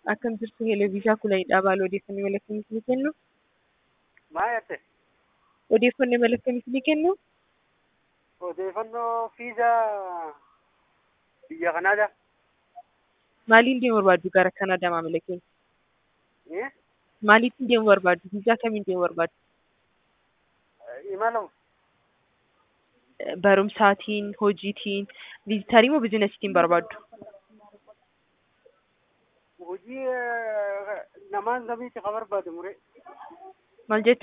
Akkam jirtu Heeleviisaa Kulanidhaa baala odeeffannoo mala akkamiitii ni kennu? Maal jette? Odeeffannoo mala akkamiitii ni kennu? Odeeffannoo fiizaa biyya Kanaadaa. Maaliin deemuu barbaaddu gara Kanaadaa maamila keenya? Eh? Maaliitiin deemuu barbaaddu? Viizaa kamiin deemuu barbaaddu? Imala Barumsaatiin, hojiitiin, viizitarii moo biizinasiitiin barbaaddu? hojii eh, namaan samiitti ka barbaade mure. Maal jetta?